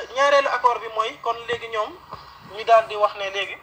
ñaareelu accord bi mooy kon léegi ñoom ñu daal di wax ne léegi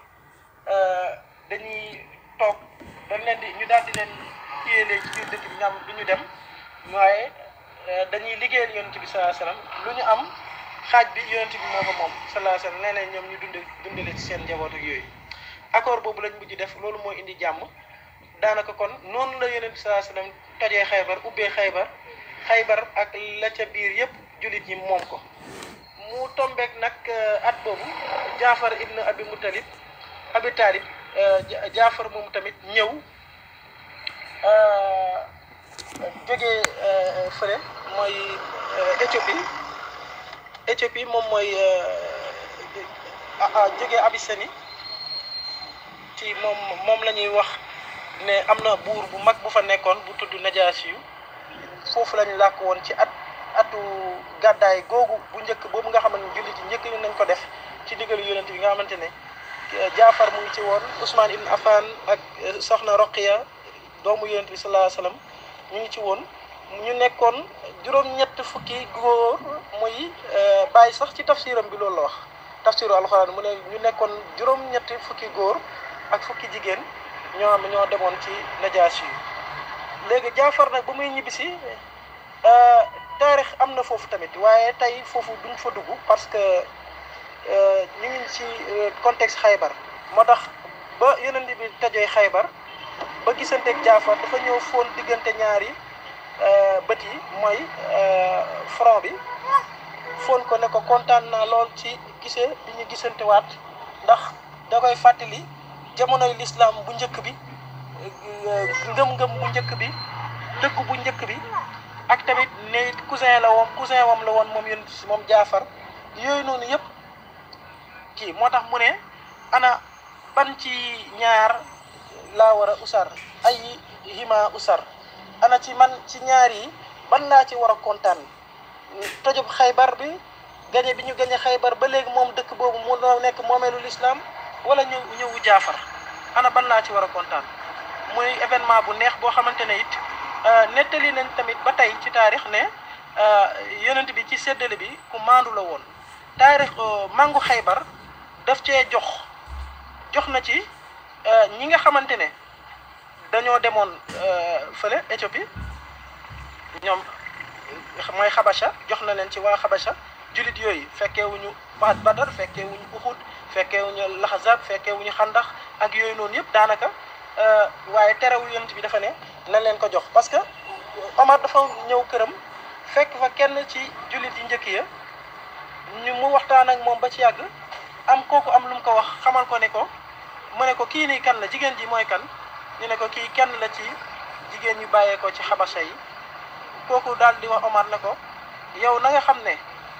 dañuy toog dañ leen di ñu daal di leen téye léegi ci biir dëkk bi ñoom du ñu dem waaye dañuy liggéeyal yonent bi sallallahu alayhi wasallam lu ñu am xaaj bi yonent bi moo ko moom sallallahu alayhi wasallam nee nañ ñoom ñu dund dundale ci seen njaboot ak yooyu accord boobu lañ mujj def loolu mooy indi jàmm daanaka kon noonu la yonent bi sallallahu alayhi wasallam tojee xaybar ubbee xaybar xaybar ak la ca biir yépp jullit ñi moom ko mu tombeek nag at boobu jaafar ibn abi mutalib abi taalib jaafar moom tamit ñëw jógee fële mooy Éthiopie Éthiopie moom mooy jógee Abyssinie ci moom moom la ñuy wax ne am na buur bu mag bu fa nekkoon bu tudd Najaasi yu foofu lañu làkk woon ci at atu gàddaay googu bu njëkk boobu nga xamante ne jullit yi njëkk nañ ko def ci digalu yonent bi nga xamante ne Jaafar mu ngi ci woon Ousmane Ibn Affan ak Soxna Roqiya doomu yonent bi sallallahu alayhi wasallam ñu ngi ci woon ñu nekkoon juróom-ñett fukki góor muy bàyyi sax ci tafsiram bi loolu la wax tafsiru alxuraan mu ne ñu nekkoon juróom-ñetti fukki góor ak fukki jigéen ñoo am ñoo demoon ci najaasi yi léegi Jaafar nag ba muy ñibbisi taarix am na foofu tamit waaye tey foofu duñ fa dugg parce que ñu ngi ci contexte xaybar moo tax ba yonent bi tajee xaybar ba gisanteeg Jaafar dafa ñëw foon diggante ñaari bët yi mooy front bi foon ko ne ko kontaan naa lool ci gisee bi ñu gisantewaat ndax da koy fàttali jamonoy lislaam bu njëkk bi ngëm-ngëm bu njëkk bi dëgg bu njëkk bi ak tamit ne cousin la woon cousin wam la woon moom yonent si moom jaafar yooyu noonu yëpp kii moo tax mu ne ana ban ci ñaar laa war a usar ay hima usar ana ci man ci ñaar yi ban laa ci war a kontaan tojub xaybar bi gañe bi ñu gañe xaybar ba léegi moom dëkk boobu mu nekk moomeelu lislaam wala ñëw ñëwu jaafar ana ban laa ci war a kontaan muy événement bu neex boo xamante ne it nettali nañ tamit ba tey ci taarix ne yonent bi ci séddale bi ku maandu la woon taarix mangu xaybar daf cee jox jox na ci ñi nga xamante ne dañoo demoon fële Éthiopie ñoom mooy xabasha jox na leen ci waa xabasha julit yooyu fekkee wuñu baat badar fekkee wuñu uxud fekkee wuñu laxazab fekkee wuñu xandax ak yooyu noonu yëpp daanaka waaye terewul yonent bi dafa ne na leen ko jox parce que Omar dafa ñëw këram fekk fa kenn ci jullit yi njëkk ya ñu mu waxtaan ak moom ba ci yàgg am kooku am lu mu ko wax xamal ko ne ko mu ne ko kii nii kan la jigéen ji mooy kan ñu ne ko kii kenn la ci jigéen ñu bàyyeekoo ci xabasa yi kooku daal di wax Omar ne ko yow na nga xam ne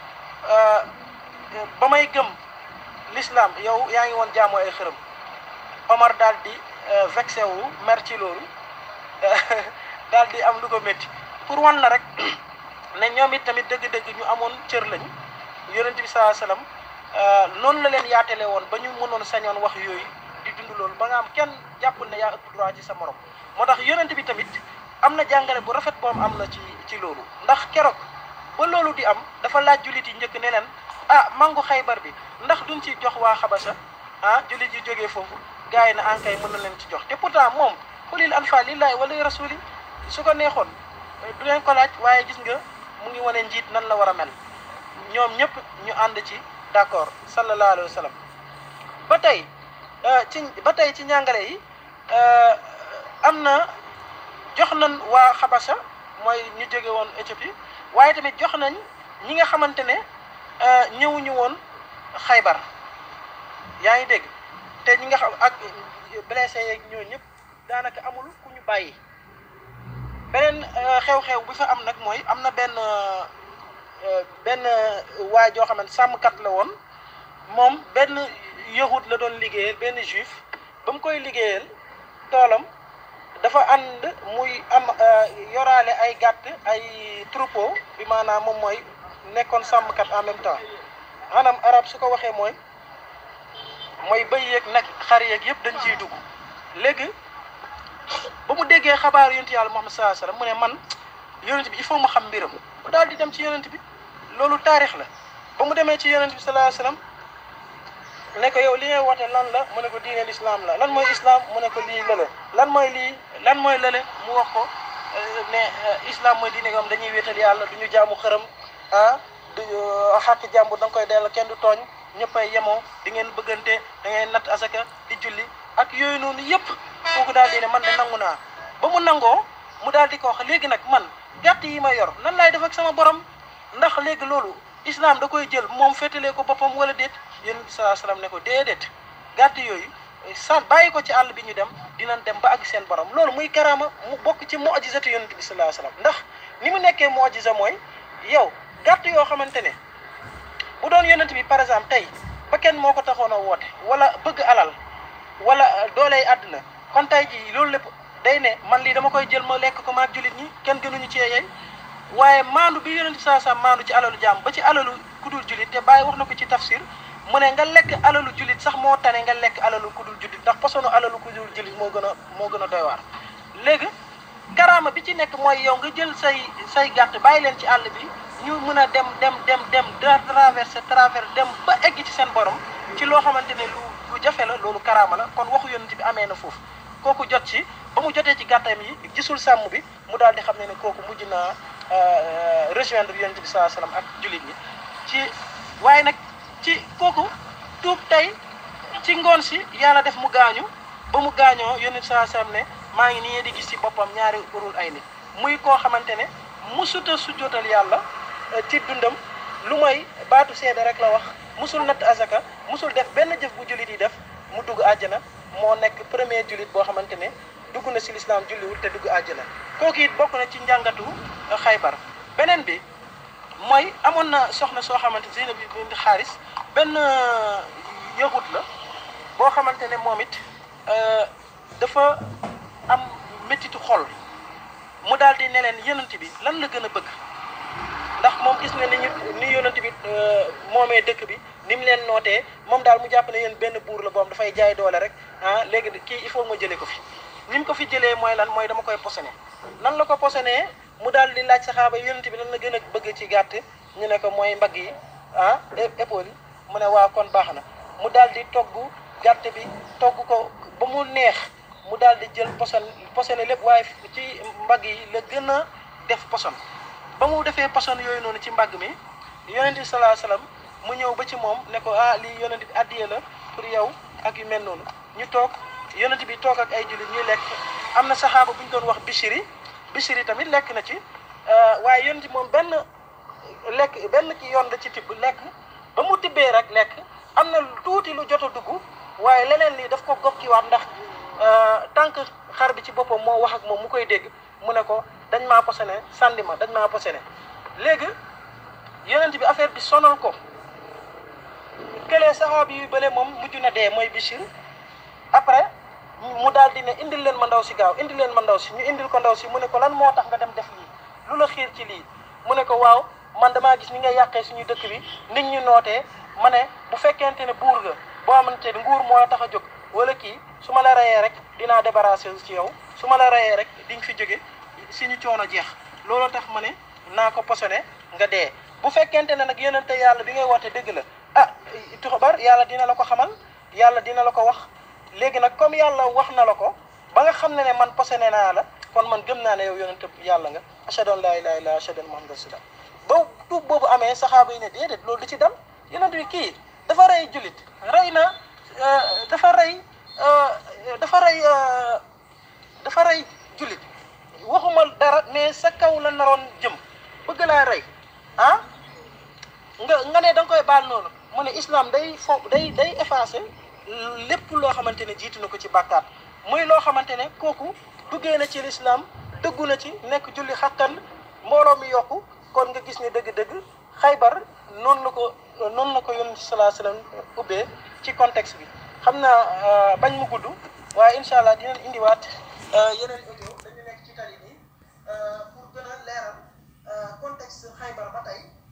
ba may gëm l'islam yow yaa ngi woon jaamoo ay xërëm Omar daal di vexé wu mer ci loolu daal di am lu ko métti pour wan la rek ne ñoom it tamit dëgg-dëgg ñu amoon cër lañ yonent bi sallallahu alayhi wasallam noonu la leen yaatale woon ba ñu mënoon sañoon wax yooyu di dund loolu ba nga am kenn jàppul ne yaa ëpp droit ci sa morom moo tax yonent bi tamit am na jàngale bu rafet boom am na ci ci loolu ndax keroog ba loolu di am dafa laaj jullit yi njëkk ne leen ah mangu xaybar bi ndax duñ ci jox waa xabasa ah jullit yi jógee foofu gars yi na ankay mën na leen ci jox te pourtant moom xulil anfal lillahi wala rasuli su ko neexoon du leen ko laaj waaye gis nga mu ngi wane njiit nan la war a mel ñoom ñëpp ñu ànd ci d'accord sallallahu alayhi wa sallam ba tey ci ba tey ci njàngale yi am na jox nañ waa xabasa mooy ñu jóge woon Éthiopie waaye tamit jox nañ ñi nga xamante ne ñëwuñu woon xaybar yaa ngi dégg te ñi nga xam ak blessé yeeg ñooñu ñëpp daanaka amul ku ñu bàyyi beneen xew-xew bi fa am nag mooy am na benn benn waay joo xamante sàmmkat la woon moom benn yahud la doon liggéeyal benn juif ba mu koy liggéeyal toolam dafa ànd muy am yoraale ay gàtt ay troupeau bi maanaam moom mooy nekkoon sàmmkat en même temps maanaam arab su ko waxee mooy mooy bëy yeeg nag xar yeeg yëpp dañ ciy dugg léegi ba mu déggee xabaar yonent yàlla Muhammad sallallahu alayhi wasallam mu ne man yonent bi il faut ma xam mbiram mu daal di dem ci yonent bi loolu taarix la ba mu demee ci yonent bi sallallahu alayhi wasallam ne ko yow li ngay woote lan la mu ne ko diine l'islam la lan mooy islam mu ne ko lii lële lan mooy lii lan mooy lële mu wax ko ne islam mooy diine nga xam dañuy wéetal yàlla du ñu jaamu xërëm ah du xàq jàmbur da nga koy delloo kenn du tooñ ñëppay yemoo di ngeen bëggante da ngeen natt asaka di julli ak yooyu noonu yëpp kooku daal di ne man de nangu naa ba mu nangoo mu daal di ko wax léegi nag man gàtt yi ma yor nan laay def ak sama borom ndax léegi loolu islam da koy jël moom féetalee ko boppam wala déet yéen bi salaa salaam ne ko déedéet gàtt yooyu sa bàyyi ko ci àll bi ñu dem dinañ dem ba àgg seen borom loolu muy karaama mu bokk ci mu'jizatu yonent bi salaa salaam ndax ni mu nekkee mu'jiza mooy yow gàtt yoo xamante ne bu doon yonent bi par exemple tey ba kenn moo ko taxoon a woote wala bëgg alal wala dooley àdduna kon tey jii loolu lépp day ne man lii dama koy jël ma lekk ko maag jullit ñi kenn gënuñu ci yey waaye maandu bi yonent bi saa saa maandu ci alalu jaam ba ci alalu kudul jullit te bàyyi wax na ko ci tafsir mu ne nga lekk alalu jullit sax moo tane nga lekk alalu kudul jullit ndax posonu alalu kudul jullit moo gën a moo gën a doy waar léegi karaama bi ci nekk mooy yow nga jël say say gàtt bàyyi leen ci àll bi ñu mën a dem dem dem dem traversé traversé dem ba egg ci seen borom ci loo xamante ne lu lu jafe la loolu karaama la kon waxu yonent bi amee na foofu kooku jot ci ba mu jotee ci gàttam yi gisul sàmm bi mu daal di xam ne ne kooku mujj naa rejoindre yonent bi saa salaam ak jullit ñi ci waaye nag ci kooku tuub tey ci ngoon si yàlla def mu gaañu ba mu gaañoo yonent bi saa salaam ne maa ngi nii di gis ci boppam ñaari urul ay nit muy koo xamante ne musuta sujjootal yàlla ci dundam lu mooy baatu seede rek la wax musul natt azaka musul def benn jëf bu jullit yi def mu dugg àjjana moo nekk premier jullit boo xamante ne dugg na si lislaam julliwul te dugg àjjana kooku it bokk na ci njàngatu xaybar beneen bi mooy amoon na soxna soo xamante Zeynab bint Xaaris benn yahut la boo xamante ne moom it dafa am méttitu xol mu daal di ne leen yonent bi lan la gën a bëgg ndax moom gis nga ni ñu ni yonent bi moomee dëkk bi ni mu leen nootee moom daal mu jàpp ne yéen benn buur la boom dafay jaay doole rek ah léegi kii il faut ma jëlee ko fi ni mu ko fi jëlee mooy lan mooy dama koy posone nan la ko posonee mu daal di laaj saxaaba yonent bi lan la gën a bëgg ci gàtt ñu ne ko mooy mbagg yi ah épaule yi mu ne waa kon baax na mu daal di togg gàtt bi togg ko ba mu neex mu daal di jël poson posone lépp waaye ci mbagg yi la gën a def poson ba mu defee poson yooyu noonu ci mbagg mi yonent bi salaa salaam mu ñëw ba ci moom ne ko ah lii yonent bi addiye la pour yow ak yu mel noonu ñu toog yonent bi toog ak ay jullit ñuy lekk am na saxaaba bu ñu doon wax Bichiri Bichiri tamit lekk na ci waaye yonent moom benn lekk benn ki yoon la ci tibb lekk ba mu tibbee rek lekk am na tuuti lu jot a dugg waaye leneen lii daf ko gokkiwaat ndax tànk xar bi ci boppam moo wax ak moom mu koy dégg mu ne ko dañ maa posone sànni ma dañ maa posone léegi yonent bi affaire bi sonal ko këlee saxaabi yu bële moom mujj na dee mooy Bichir après mu daal di ne indil leen ma ndaw si gaaw indil leen ma ndaw si ñu indil ko ndaw si mu ne ko lan moo tax nga dem def lii lu la xiir ci lii mu ne ko waaw man damaa gis ni nga yàqee suñu dëkk bi nit ñu nootee ma ne bu fekkente ne buur nga boo xamante ne nguur moo la tax a jóg wala kii su ma la reyee rek dinaa débarrassé ci yow su ma la reyee rek di nga fi jóge suñu coono jeex looloo tax ma ne naa ko posone nga dee bu fekkente ne nag yonente yàlla bi ngay woote dëgg la ah tuxabar yàlla dina la ko xamal yàlla dina la ko wax léegi nag comme yàlla wax na la ko ba nga xam ne ne man posone naa la kon man gëm naa ne yow yonente yàlla nga ashhadu an laa ilaaha illallaah ashhadu anna muhammadan rasulullah ba tuub boobu amee saxaaba yi ne déedéet loolu du ci dem yonente bi kii dafa rey jullit rey na dafa rey dafa rey dafa rey jullit waxuma dara mais sa kaw la naroon jëm bëgg laa rey ah nga nga ne da nga koy baal noonu mu ne islam day fo day day effacé lépp loo xamante ne jiitu na ko ci bàkkaat muy loo xamante ne kooku duggee na ci l'islam dëggu na ci nekk julli xakkan mbooloo mi yokku kon nga gis ne dëgg-dëgg xaybar noonu la ko noonu la ko yonent bi salaa salaam ubbee ci contexte bi xam naa bañ mu gudd waaye incha allah dinañ indiwaat yeneen audio dañu nekk ci tali bi pour gën a leeral contexte xaybar ba tey